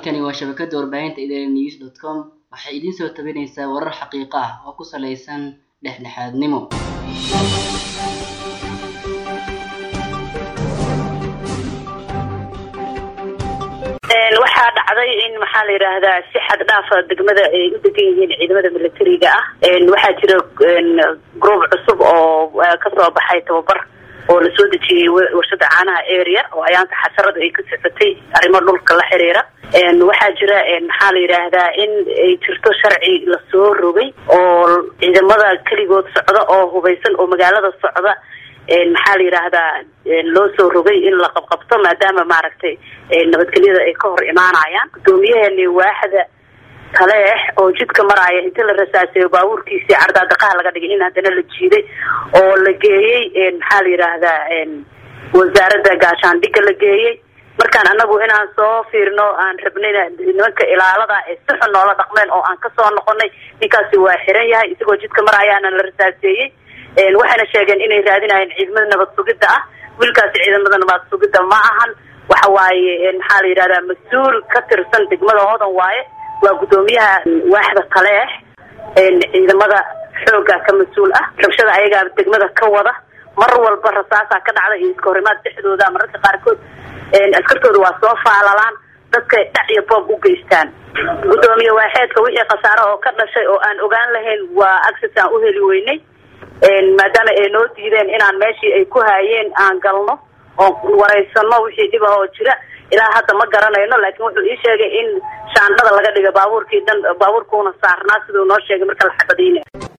halkani waa shabakada warbaahinta idn news dot com waxay idiin soo tabinaysaa warar xaqiiqo ah oo ku saleysan dhexdhexaadnimo waxaa dhacday in maxaa la yidhaahdaa si xad dhaafa degmada ay u degan yihiin ciidamada militariga ah waxaa jira group cusub oo kasoo baxay tababar oo lasoo dejiyey warshada caanaha area oo ayaanta xasarada ay ka socotay arrimo dhulka la xiriira waxaa jira maxaa la yidhaahdaa in ay jirto sharci lasoo rogay oo ciidamada keligood socda oo hubaysan oo magaalada socda maxaa la yidhaahdaa loo soo rogay in la qabqabto maadaama maaragtay nabadgelyada ay ka hor imaanayaan guddoomiyaheeni waaxda taleex oo jidka maraaya inta la rasaaseeyo baabuurkiisii cardaadaqaha laga dhigay in haddana la jiiday oo la geeyey maxaa la yidhaahdaa wasaaradda gaashaandhigga la geeyey markaan anagu inaan soo fiirno aan rabnayna nimanka ilaalada ee si xun noola dhaqmeen oo aan kasoo noqonay ninkaasi waa xiran yahay isagoo jidka maraayaana la rasaaseeyey waxayna sheegeen inay raadinayeen ciidamada nabad sugidda ah wiilkaasi ciidamada nabad sugidda ma ahan waxa waaye maxaa la yidhahdaa mas-uul ka tirsan degmada hodan waaye waa guddoomiyaha waaxda taleex ciidamada xooga ka mas-uul ah rabshada ayagaa degmada ka wada mar walba rasaasaa ka dhacda iyo iska horimaad dhexdooda mararka qaarkood askartooda waa soo faalalaan dadkay dhac iyo boob u geystaan guddoomiye waaxeedka wixii khasaare oo ka dhashay oo aan ogaan lahayn waa access aan u heli weynay maadaama ay noo diideen inaan meeshii ay ku haayeen aan galno oo wareysano wixii dhib ah oo jira ilaa hadda ma garanayno laakiin wuxuu ii sheegay in shaandhada laga dhiga baabuurkii dhan baabuurkuuna saarnaa siduu noo sheegay marka la xabadayna